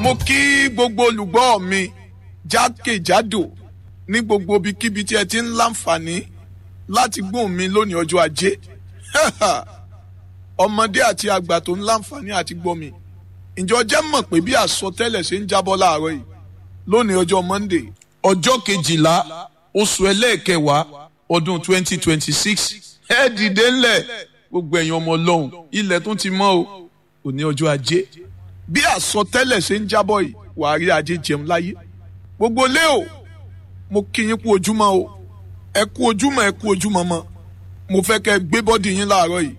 mo kí gbogbo olùgbọ́ mi jákèjádò ní gbogbo ibikíbi tí ẹ ti ń láǹfààní láti gbóhùn mi lónìí ọjọ́ ajé ọmọdé àti àgbà tó ń láǹfààní àti gbọ́ mi ǹjọ́ jẹ́ mọ̀ pé bí àsọtẹ́lẹ̀ ṣe ń jábọ́ láàárọ̀ yìí lónìí ọjọ́ monday ọjọ́ kejìlá oṣù ẹlẹ́ẹ̀kẹwàá ọdún twenty twenty six ẹ dìde ńlẹ̀ gbogbo ẹ̀yin ọmọ ọlọ́run ilẹ̀ tó ti mọ́ o òní ọjọ́ ajé bí àsọtẹ́lẹ̀ ṣe ń jábọ̀ yìí wàá rí ajé jẹun láyé gbogbo lé o mo kí yín kú ojúmọ́ o ẹ kú ojúmọ́ ẹ kú ojúmọ́ mọ́ mo fẹ́ kẹ́ ẹ gbé bọ́dì yín láàárọ̀ yìí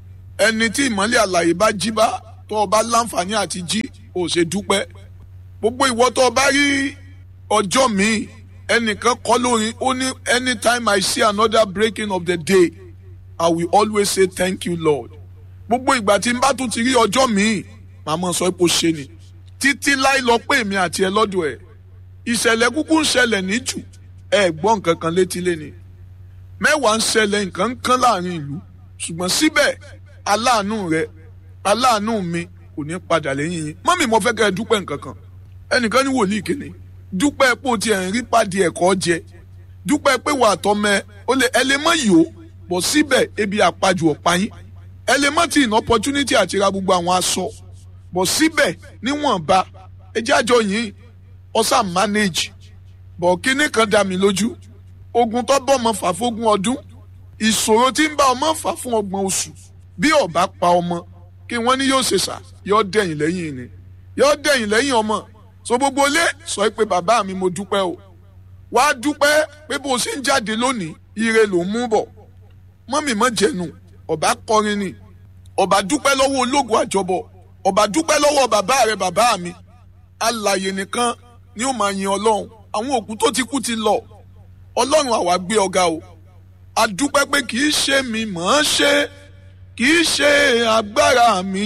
ẹni tí ìmọ́lẹ̀ àlàyé bá jí bá tó o bá láǹfààní àti jí ò ṣe dúpẹ́ gbogbo ìwọ tó o bá rí ọjọ́ míì ẹnìkan kọ́ lórin ó ní anytime I see another breaking of the day I will always say thank you Lord gbogbo ìgbà tí n bá tún ti rí ọjọ́ míì màmá sọ pé ó ṣe ni títí láì lọ pé èmi àti ẹ lọ́dọ̀ ẹ̀ ìṣẹ̀lẹ̀ kúkú ń ṣẹlẹ̀ ní jù ẹ gbọ́ nǹkan kan létí léni mẹ́wàá ń ṣẹlẹ̀ nǹkan ń kán láàrin ìlú ṣùgbọ́n síbẹ̀ aláàánú rẹ aláàánú mi kò ní padà lẹ́yìn yín mọ́mì mo fẹ́ kẹ́ ẹ dúpẹ́ nǹkan kan ẹnìkan ní wòlíì kìíní dúpẹ́ pé o ti ẹ̀ ń rí pàdé ẹ̀kọ́ jẹ dúpẹ́ pé wà á tọ́mẹ ó lè ẹ lè mọ yìí o bọ̀ síbẹ̀ ebi àpajù ọ̀pá yín ẹ lè mọ tí ìná opportunity àti ra gbogbo àwọn aṣọ bọ̀ síbẹ̀ níwọ̀nba ẹ jẹ́ àjọ yìí ọ̀sà manage bọ̀ kíní kan dá mi lójú ogun tó bọ́ ọmọ fà fógún ọdún ìṣòro tí ń bá ọmọ fà fún ọgbọ̀n oṣù bí ọba pa ọmọ kí wọ́n ní yóò ṣe sà yóò dẹ̀yìn lẹ́yìn ni yóò dẹ̀yìn lẹ́yìn ọmọ so gbogbo ilé sọ pé bàbá mi mo dúpẹ́ o wàá dúpẹ́ pé bó o ṣe ń jáde lónìí ire ló ń mú bọ̀ mọ́mì mọ́ jẹ̀nu ọba kọrin ni ọba dúpẹ́ lọ́wọ́ ológun àjọbọ̀ ọba dúpẹ́ lọ́wọ́ bàbá rẹ bàbá mi alàyè nìkan ni ó máa yin ọlọ́run àwọn òkú tó ti kú ti lọ ọlọ́run àwa gbé ọ̀gá o adúpẹ́ pé kì í ṣe mi mọ̀ ọ́n ṣe kì í ṣe agbára mi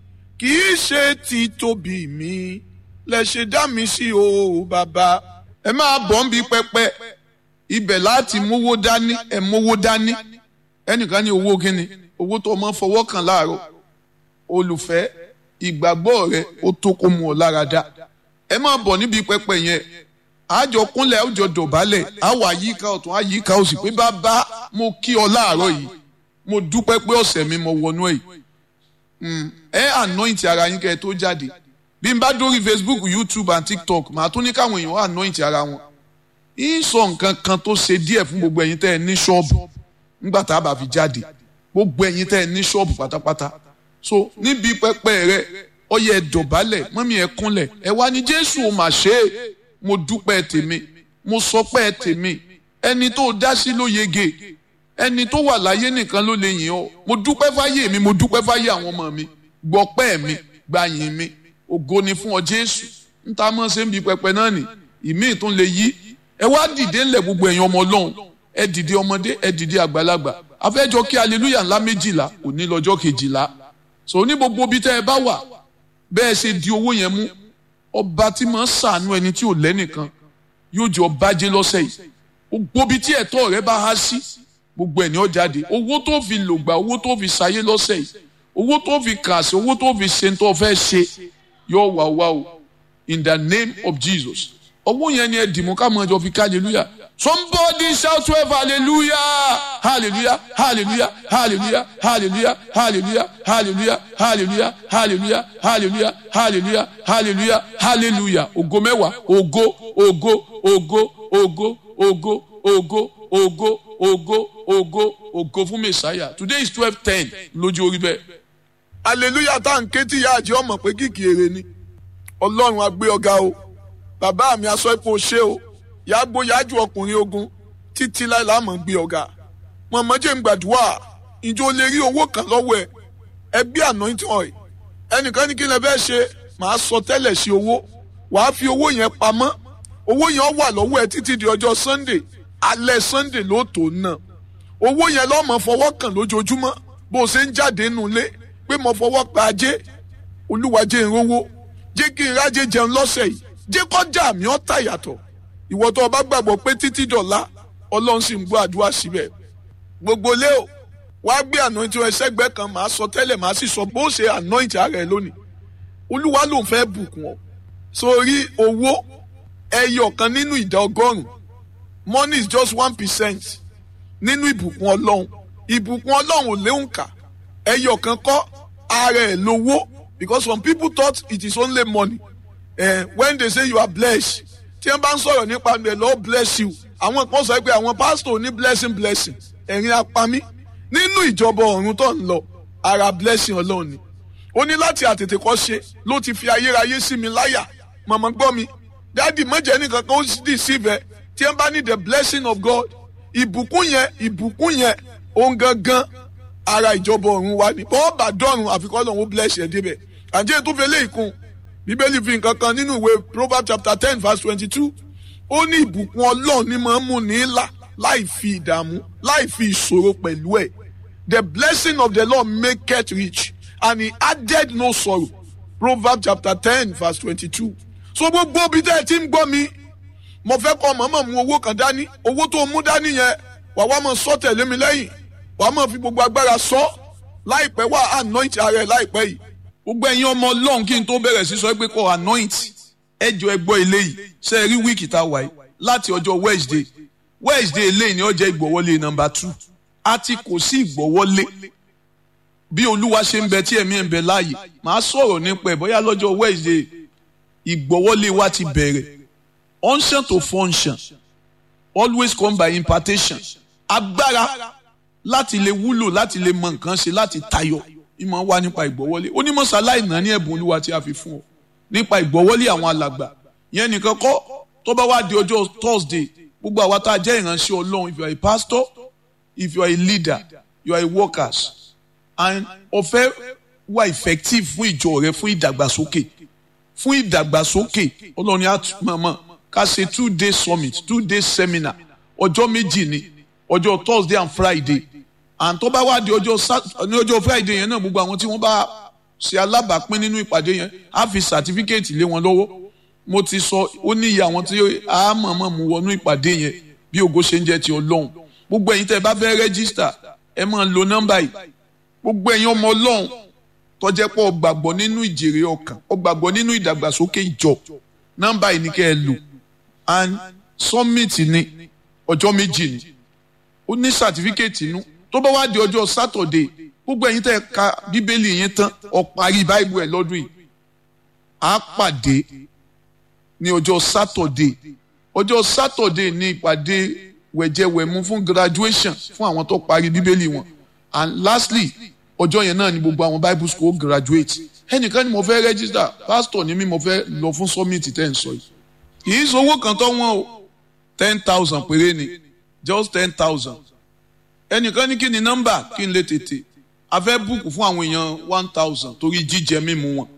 kì í ṣe títóbi mi lẹ ṣe dá mi sí o bàbá ẹ máa bọ̀ ń bi pẹpẹ ibẹ̀ láti mówó dání ẹ mówó dání ẹnìkan ní owó kíni owó tó máa fọwọ́ kàn láàárọ̀ olùfẹ́ ìgbàgbọ́ rẹ ó tó kó mu ọ lára dá ẹ máa bọ̀ níbi pẹpẹ yẹn àjọ kúnlẹ̀ àwùjọ dọ̀bálẹ̀ àwọ̀ àyíká ọ̀tún àyíká òsì pé bàbá mo kí ọ láàárọ̀ yìí mo dúpẹ́ pé ọ̀sẹ̀ mi mo wọnú ẹ̀ ẹ anoint ara yín kẹ́ ẹ tó jáde bí n bá dórí Facebook YouTube and TikTok màá tún ní káwọn èèyàn anoint ara wọn ń sọ nǹkan kan tó ṣe díẹ̀ fún gbogbo ẹ̀yin tẹ́ ẹ ní ṣọ́ọ̀bù nígbà tá a bá fi jáde gbogbo ẹ̀yin tẹ́ ẹ ní ṣọ́ọ̀bù pátápátá so níbi pẹpẹ rẹ ọyẹ ẹ dọ̀bálẹ̀ mọ́mí ẹ kúnlẹ̀ ẹ wá ní Jésù ò mà ṣe é mo dúpẹ́ tèmi mo sọpẹ́ tèmi ẹni tó dá sí ló yege ẹni tó wà láyé nìkan ló lè yìn ọ́ mo dúpẹ́ fáyé mi mo dúpẹ́ fáyé àwọn ọmọ mi gbọ́pẹ́ mi gbàyìn mi ògo ni fún ọ Jésù ń ta mọ́ ṣe ń bi pẹpẹ náà nì ìmíì tún lè yí ẹ wá dìde ńlẹ̀ gbogbo ẹ̀yin ọmọ Ọlọ́run ẹ dìde ọmọdé ẹ dìde àgbàlagbà afẹ́jọ́ kí aleluya ńlá méjìlá òní lọ́jọ́ kejìlá so ní gbogbo ibi tẹ́ ẹ bá wà bẹ́ẹ̀ ṣe di owó yẹn mú ọba tí máa ń sàánú ẹni tí ò lẹ́nìkan yóò jẹ́ ọba jẹ́ lọ́sẹ̀ yìí gbogbo ibi tí ẹ̀tọ́ rẹ bá há sí gbogbo ẹ̀ ní ó jáde owó tó fi lògbà owó tó fi ṣayé lọ́sẹ̀ yìí owó tó fi kà sí owó tó fi ṣe tó fẹ́ ṣe yóò wà wá o in the name of Jesus owó yẹn ni ẹ dìmú ká mọ ẹjọ fi ká hallelujah somebody shout twelve hallelujah hallelujah hallelujah hallelujah hallelujah hallelujah hallelujah hallelujah hallelujah hallelujah hallelujah hallelujah hallelujah ògo mẹ́wàá ògo ògo ògo ògo ògo ògo ògo ògo ògo ògo fún mẹsàáyà today is twelve ten lójú orí bẹ́ẹ̀. hallelujah tá à ń ké tí ìyá àjẹ́ ọmọ pé kìkì èrè ni ọlọ́run á gbé ọ̀gá o bàbá mi aṣọ ipò ṣé o yàgbó yájú ọkùnrin ogun títí láì láàmú gbé ọ̀gá mọ̀mọ́ jẹ́ ń gbàdúrà ìjọ lè rí owó kan lọ́wọ́ ẹ ẹgbẹ́ anointing oil ẹnìkan ní kí lè fẹ́ ṣe màá sọ tẹ́lẹ̀ sí owó wàá fi owó yẹn pamọ́ owó yẹn wà lọ́wọ́ ẹ títí di ọjọ́ sunday alẹ́ sunday ló tó ná owó yẹn lọ́mọ fọwọ́ kàn lójoojúmọ́ bó o ṣe ń jáde nulẹ̀ pé mo fọwọ́ pa ajé olúwa jẹ́ ìrówó jẹ́ kí n rájẹ jẹun lọ́sẹ̀ yìí jẹ́ kọjá mi ọ́ tà yàtọ̀ ìwọ tó o bá gbàgbọ́ pé títí dọ̀la ọlọ́run sì ń gbọ́ àdúrà síbẹ̀ gbogbo lé o wá gbé anointing ẹsẹ̀gbẹ́ kan màá sọ tẹ́lẹ̀ màá sì sọ bó ṣe anoint ara ẹ lónìí olúwa ló ń fẹ́ bùkún ọ sórí owó ẹyọ kan nínú ìdá ọgọ́rùn money is just one percent nínú ìbùkún ọlọ́run ìbùkún ọlọ́run ò léwu kà ẹyọ kan kọ́ ara ẹ̀ lówó because some people thought it is only money eh, when they say you are blessed tí wọ́n bá ń sọ̀rọ̀ nípa the Lord bless you àwọn kan sọ pé àwọn pastor ní blessing blessing ẹ̀rín apami nínú ìjọba ọ̀run tó ń lọ ara blessing ọlọ́run ni ó ní láti àtètè kọ́ ṣe ló ti fi ayérayé sí mi láyà màmá gbọ́ mi dáàdì mọ̀jẹ̀ nìkan kan ó dì síbẹ̀ tí wọ́n bá ní the blessing of God ìbùkún yẹn ìbùkún yẹn òun gangan ara ìjọba ọ̀run wa ni bọ́ọ̀ bá dọ̀run àfikọ́ lọ́run ó bless ẹ̀ débẹ̀ àjẹ́ tó fẹ́ lé ìkun bíbélì fi nǹkan kan nínú ìwé proverbs chapter ten verse twenty-two ó ní ìbùkún ọlọ́run ní máa ń mú ní là láì fi ìdààmú láì fi ìṣòro pẹ̀lú ẹ̀ the blessing of the lord maketh rich and he added no sorrow proverbs chapter ten verse twenty-two so gbogbo ibi tẹ́ ẹ ti ń gbọ́ mi mo fẹ́ kọ́ mọ̀mọ́ mu owó kan dání owó tó mú dání yẹn wà wá máa sọ tẹ̀lé mi lẹ́yìn wà á máa fi gbogbo agbára sọ láìpẹ́ wà anoint ara ẹ̀ láìpẹ́ yìí gbogbo ẹ̀yin ọmọ ọlọ́run kí n tó bẹ̀rẹ̀ sí sọ pé kọ́ anoint ẹjọ́ ẹgbọ́ eléyìí ṣe é rí wíìkì tá a wà yìí láti ọjọ́ wednesday wednesday eléyìí ni ó jẹ́ ìgbọ̀wọ́lé nọmba two a ti kò sí ìgbọ̀wọ́lé bí olúwa ṣe ń bẹ tí ẹ̀mí ẹ̀ ń bẹ láàyè màá sọ̀rọ̀ nípa ẹ̀ bóyá lọ́jọ́ wednesday ìgbọ̀wọ́lé wa ti bẹ̀rẹ̀ unction to function always come by impartation agbára láti lè wúlò láti lè mọ nǹkan ṣe láti tayọ ìmọ̀ wá nípa ìgbọ́wọ́lé onímọ̀sáláì náà ní ẹ̀bùn olúwa tí a fi fún ọ nípa ìgbọ́wọ́lé àwọn alàgbà yẹn nìkan kọ́ tó bá wá di ọjọ́ thursday gbogbo àwa tá a jẹ́ ìránṣẹ́ ọlọ́run if you are a pastor if you are a leader you are a workers and ọ̀fẹ́ wà effective fún ìjọ rẹ fún ìdàgbàsókè fún ìdàgbàsókè ọlọ́run á mọ̀mọ́ ká ṣe two day summit two day seminar ọjọ́ méjì ni ọjọ́ thursday and friday and tó bá wá di ọjọ́ ní ọjọ́ friday yẹn náà gbogbo àwọn tí wọ́n bá ṣe alábàápín nínú ìpàdé yẹn á fi certificate lé wọn lọ́wọ́ mo ti sọ ó ní iye àwọn tí a mọ̀mọ́ mu wọnú ìpàdé yẹn bí ògo ṣe ń jẹ́ ti ọlọ́run gbogbo ẹ̀yin tẹ́ ẹ bá fẹ́ rẹ́gísítà ẹ máa lo nọ́mbà yìí gbogbo ẹ̀yin ọmọ ọlọ́run tó jẹ́ pé ó gbàgbọ́ nínú ìjèrè ọkàn ó gbàgbọ́ nínú ìdàgbàsókè ìjọ nọ́mbà yìí ni kẹ́ ẹ lò and summit ni ọjọ́ méjì ni ó ní certificate inú tó bá wá di ọjọ́ sátọ̀dé gbogbo ẹ̀yin tẹ́ ẹ ka bíbélì yẹn tán ó parí báìbù ẹ̀ lọ́dún yìí á pàdé ní ọjọ́ sátọ̀dé ọjọ́ sátọ̀dé ní ìpàdé wẹ̀jẹwẹ̀mu fún graduation fún àwọn tó parí bíbélì wọn and lastly ọjọ́ yẹn náà ni gbogbo àwọn bible school graduate ẹnìkan ni mo fẹ́ register pastor ni mi mo fẹ́ lọ fún summit tẹ́ ń sọ yìí kì í sọ owó kan tó wọ́n o ten thousand péré ni just ten thousand ẹnìkan ní kí ni nọ́mbà kí n lè tètè a fẹ́ búùkù fún àwọn èèyàn one thousand torí jíjẹ mímu wọn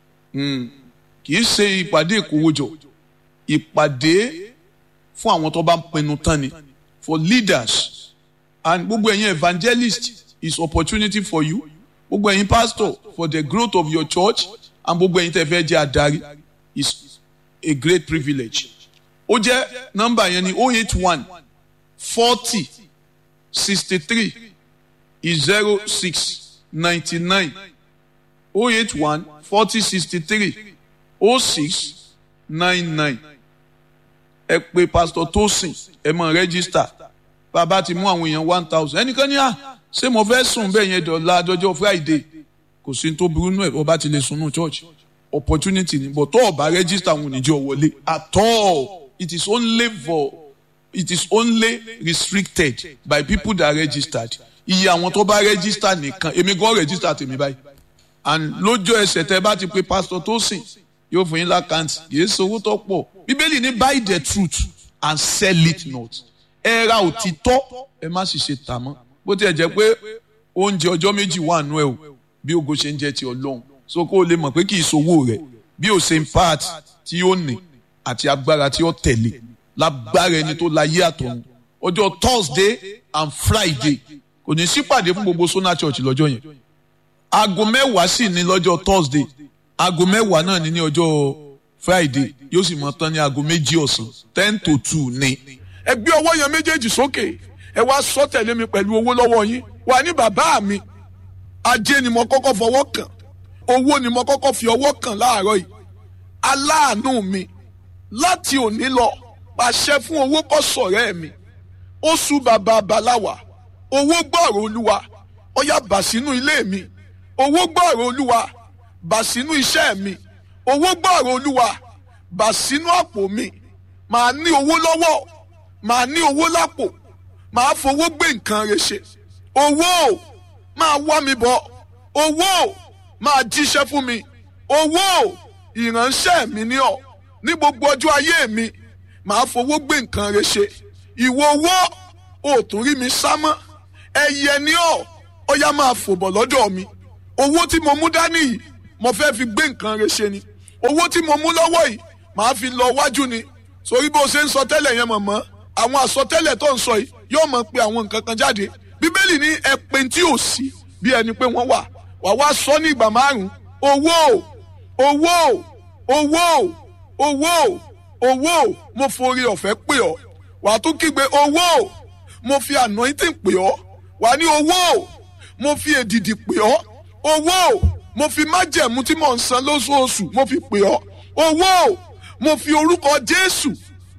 kì í ṣe ìpàdé ìkówójọ ìpàdé fún àwọn tó bá ń pinnu tán ni for leaders and gbogbo ẹ̀yin evangelist is opportunity for you gbogbo ẹ̀yin pastor for the growth of your church and gbogbo ẹ̀yin tẹ́ fẹ́ jẹ́ adarí is a great privilege ó jẹ́ nọ́mbà yẹn ni oh eight one forty sixty three zero six ninety nine oh eight one forty sixty three oh six nine nine ẹ pè pastor Tosin ẹ mọ rẹ́gísítà bàbá ti mú àwọn èèyàn one thousand ẹnìkan ní à ṣé mo fẹ́ sùn bẹ́ẹ̀ yẹn dọ̀la dọjọ́ friday kò sí tó burú nù ẹ̀ ọba ti lè sunú church opportunity ni but tó ọba rẹ́gísítà àwọn oníjọ́ wọlé at all it is only for it is only restricted by people that registered iye àwọn tó bá register nìkan èmi gan register tèmi báyìí and lójó ẹsẹ̀ tẹ́ bá ti pe pastor Tosin yóò fún yín lákàntì kìí ṣe owó tó pọ̀ bíbélì ní buy the truth and sell it not ẹ ra òtítọ́ ẹ má sì ṣe tà mọ́ bó tiẹ̀ jẹ́ pé oúnjẹ ọjọ́ méjì wà nú ẹ̀ o bí ogo ṣe ń jẹ́ ti ọlọ́run so kó o lè mọ̀ pé kì í ṣòwò rẹ̀ bí o ṣe ń part tí ó ní àti agbára tí ó tẹ̀lé lágbára ẹni tó láyé àtọ̀run ọjọ́ Thursday and Friday kò ní sípàdé fún gbogbo Sona Church lọ́jọ́ yẹn aago mẹ́wàá sì ní lọ́jọ́ Thursday aago mẹ́wàá náà ní ní ọjọ́ Friday yóò sì mọ tán ní aago méjì ọ̀sán ten to two ní. ẹ gbé ọwọ́ yẹn méjèèjì sókè ẹ wá sọ tẹ̀lé mi pẹ̀lú owó lọ́wọ́ yín wà ní bàbá mi ajé ni mo kọ́kọ́ fọwọ́ kàn owó ni mo kọ́kọ́ fi ọwọ́ kàn láàárọ̀ yìí aláàánú mi láti òní lọ pàṣẹ fún owó kó ṣọ̀rẹ́ mi oṣù bàbá baláwa owó gbọ́rọ̀ olúwa ọyá bà sínú ilé mi owó gbọ́rọ̀ olúwa bà sínú iṣẹ́ mi owó gbọ́rọ̀ olúwa bà sínú àpò mi màá ní owó lọ́wọ́ màá ní owó lápò màá fowó gbé nǹkan rẹ̀ ṣe owó máa wá mi bọ̀ owó máa jíṣẹ́ fún mi owó ìránṣẹ́ mi ní ọ̀ ní gbogbo ọjọ́ ayé mi màá fowó gbé nǹkan rẹ̀ ṣe ìwọ owó ò tún rí mi sá mọ́ ẹyẹ ní ọ̀ ọ̀yá máa fò bọ̀ lọ́dọ̀ mi owó tí mo mú dání yìí mo fẹ́ fi gbé nǹkan rẹ̀ ṣe ni owó tí mo mú lọ́wọ́ yìí màá fi lọ wájú ni sórí bó ṣe ń sọ tẹ́lẹ̀ yẹn mọ̀mọ́ àwọn àsọtẹ́lẹ̀ tó ń sọ yìí yóò mọ̀ pé àwọn nǹkan kan jáde bíbélì ní ẹ̀pẹ̀ tí ò sí bí ẹni pé wọ́n wà wà wá sọ ní ìgbà márùn-ún owó owó owó owó owó mo forí ọ̀fẹ́ pè ọ́ wà á tún kígbe owó mo fi anointing pè ọ́ wà á ní owó mo fi èdìdì pè ọ́ owó mo fi májẹ̀mú tí mò ń san lóṣooṣù mo fi pè ọ́ owó mo fi orúkọ Jésù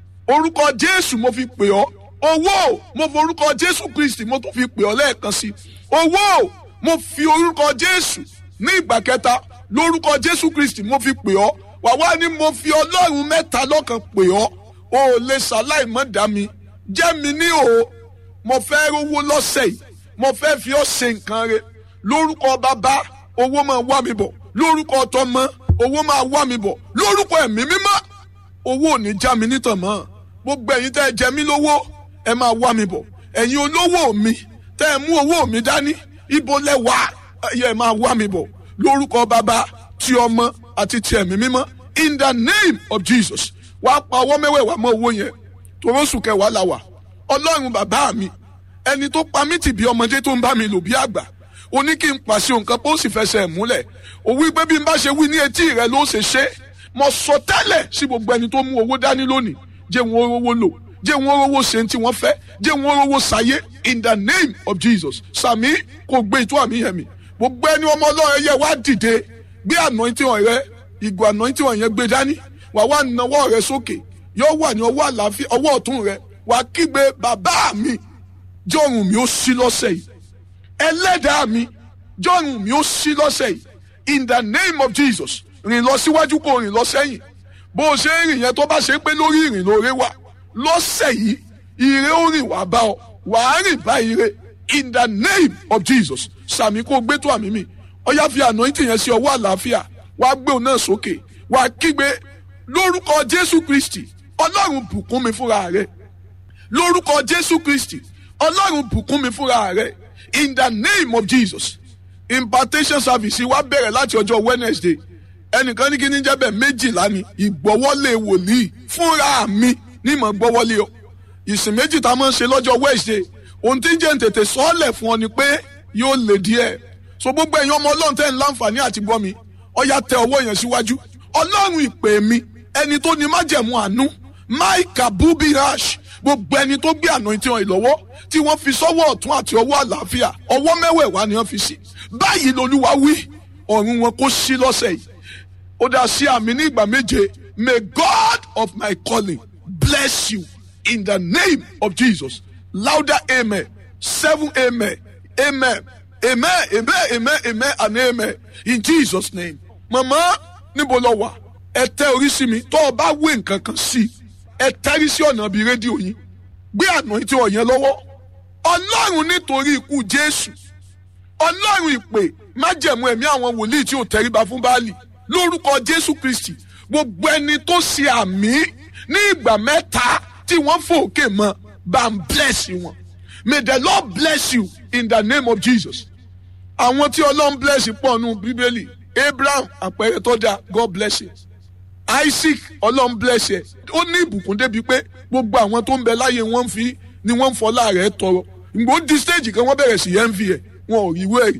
orúkọ Jésù mo fi pè ọ́ owó mo fi orúkọ Jésù Kristi mo tún fi pè ọ́ lẹ́ẹ̀kan sí owó mo fi orúkọ Jésù ní ìgbà kẹta lórúkọ Jésù Kristi mo fi pè ọ́ wà wá ní mo fi Ọlọ́run mẹ́ta lọ́kan pè ọ́ o ò lè ṣàláì mọ́ dá mi jẹ́ mi ní o mo fẹ́ rówó lọ́sẹ̀ yìí mo fẹ́ fi ọ́ ṣe nǹkan re lórúkọ bàbá owó máa wá mi bọ̀ lórúkọ tọmọ owó máa wá mi bọ̀ lórúkọ ẹ̀mí mímọ́ owó ò ní já mi nítàn mọ́ gbogbo ẹ̀yin tẹ́ ẹ jẹ mí lówó ẹ máa wá mi bọ̀ ẹ̀yin olówó mi tẹ́ ẹ mú owó mi dání ibo lẹ wà ẹ máa wá mi bọ̀ lórúkọ bàbá ti ọmọ àti ti ẹ̀mí mímọ́ in the name of Jesus wàá pa ọwọ́ mẹ́wẹ̀ẹ̀wá mọ́ owó yẹn torósù kẹwàá la wà ọlọ́run bàbá mi ẹni tó pa mí tì bí ọmọdé tó ń bá mi lò bí àgbà ó ní kí n pàṣẹ nǹkan pé ó sì fẹsẹ̀ múlẹ̀ ó wí pé bí n bá ṣe wí ní etí rẹ ló ṣe ṣe mo sọ tẹ́lẹ̀ sí gbogbo ẹni tó mú owó dání lónìí jẹ́ wọn rówó lò jẹ́ wọn rówó ṣe tí wọ́n fẹ́ jẹ́ wọn rówó ṣayé in the name of Jesus sàmí kò gbé ìtú àmì yẹn mi gbogbo ẹni ọmọ ọlọ́run yẹ wá dìde gbé anointing rẹ ìgò anointing yẹn gbé dání wà wá nawọ́ rẹ sókè yóò wà ní ọwọ́ àlàáfíà ọwọ́ ọ̀tún rẹ wà kígbe bàbá mi jọ̀rùn mi ó sí lọ́sẹ̀ yìí ẹlẹ́dàá mi jọ̀rùn mi ó sí lọ́sẹ̀ yìí in the name of Jesus rìn lọ síwájú kó rìn lọ sẹ́yìn bó o ṣe ń rìn yẹn tó bá ṣe pé lórí ìrìn lóore wà lọ́sẹ̀ yìí ire ó rìn wá bá ọ wàá rìn bá ire in the name of Jesus sàmì kó gbé tó àmì mi ọyá fi anointing yẹn sí ọwọ́ àlàáfíà wàá gbé òun náà sókè wàá kígbe lórúkọ Jésù Kristi Ọlọ́run bùkún mi fúnra rẹ̀ lórúkọ Jésù Kristi Ọlọ́run bùkún mi fúnra rẹ̀ in the name of Jesus impartation service wa bẹ̀rẹ̀ láti ọjọ́ Wednesday ẹnìkan ní kí ní jẹ́ bẹ́ẹ̀ méjìlá ni ìgbọ́wọ́lé wòlíì fúnra mi ní mọ̀ gbọ́wọ́lé ọ ìsìn méjì tá a máa ń ṣe lọ́jọ́ Wednesday ohun tí ń jẹ́ ń tètè sọ́ọ̀lẹ̀ fún ọ ni pé yóò lè díẹ̀ so gbogbo ẹ̀yin ọmọ ọlọ́run tẹ́ ń láǹfààní àti gbọ́ mi ọ̀yà tẹ ọwọ́ yẹn síwájú ọlọ́run ìpè mi ẹni tó ní májẹ̀mú àánú mike abubi rash gbogbo ẹni tó gbé àná tí wọn ìlọ́wọ́ tí wọ́n fi sọ́wọ́ ọ̀tún àti ọwọ́ àlàáfíà ọwọ́ mẹ́wẹ̀ẹ̀wá ni wọ́n fi sí báyìí lolúwa wí ọ̀run wọn kó sí lọ́sẹ̀ yìí ó dá sí àmì ní ìgbà méje may God of my calling bless you in the name of Jesus louder amen seven amen amen amen amen amen amen and amen in Jesus name mama níbo lọ wà ẹ tẹ orí sí mi tó o bá wé nǹkan kan sí ẹ tẹ́rí sí ọ̀nà bíi rédíò yín gbé àná tí ò yẹn lọ́wọ́ ọlọ́run nítorí ikú jésù ọlọ́run ìpè májẹ̀mú ẹ̀mí àwọn wòlíì tí ò tẹríba fún báàlì lórúkọ jésù kristi gbogbo ẹni tó ṣe àmì ní ìgbà mẹ́ta tí wọ́n fòkè mọ́ bá ń bless wọn may the lord bless you in the name of jesus àwọn tí ọlọ́run bless pọ̀ nù bíbélì abraham àpẹẹrẹ tó dáa god bless you isaac ọlọ́run bless ẹ ó ní ìbùkún débi pé gbogbo àwọn tó ń bẹ láyé wọn fi ni wọ́n ń fọlá rẹ̀ tọrọ ìgbò di stage kan wọ́n bẹ̀rẹ̀ sí yẹn ń fi ẹ̀ wọn ò rí wẹ́rì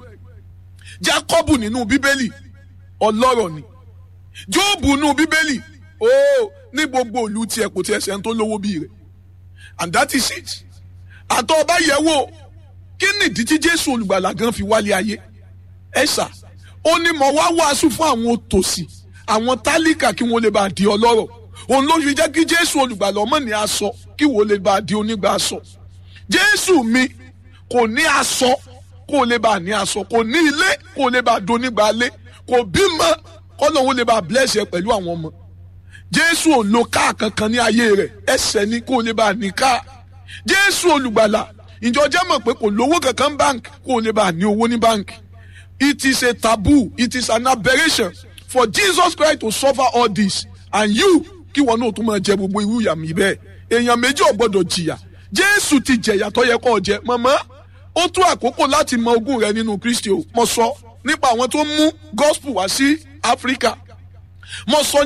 jacob nínú bíbélì ọlọ́rọ̀ ni job nínú bíbélì ó ní gbogbo òlu tiẹ̀ kò tiẹ̀ sẹ́ni tó lówó bíi rẹ̀ and that is it àtọ́ ọba yẹ̀ wò kí nìdí tí jésù olùgbàlà gan fi wálé ayé ẹ ṣá ó ní mo wá wàásù fún àwọn òtòṣì àwọn tálíkà kí wọ́n lè bá di ọlọ́rọ̀ òun ló fi jẹ́ kí jésù olùgbàlà ọmọ ní aṣọ kí wọ́n lè bá di onígbà aṣọ jésù mi kò ní aṣọ kó lè bá ní aṣọ kò ní ilé kó lè bá di onígbà ilé kò bímọ kọ́lọ́hún lè bá bless ẹ pẹ̀lú àwọn ọmọ jésù ò lo káà kankan ní ayé rẹ̀ ẹsẹ̀ ni kó lè bá ní káà jésù olùgbàlà ìjọ jẹ́ mọ̀ pé kò lówó kankan bank kó lè bá ní owó ní bank it is a taboo it is an aberration for jesus christ to suffer all this and you kí wọn náà tún máa jẹ gbogbo irú ìyà mi bẹ́ẹ̀ èèyàn méjì ò gbọ́dọ̀ jìyà jésù ti jẹ̀yà tó yẹ kó jẹ mọ̀mọ́ ó tó àkókò láti mọ ogún rẹ nínú kristi o mo sọ nípa àwọn tó mú gospel wá sí áfíríkà mo sọ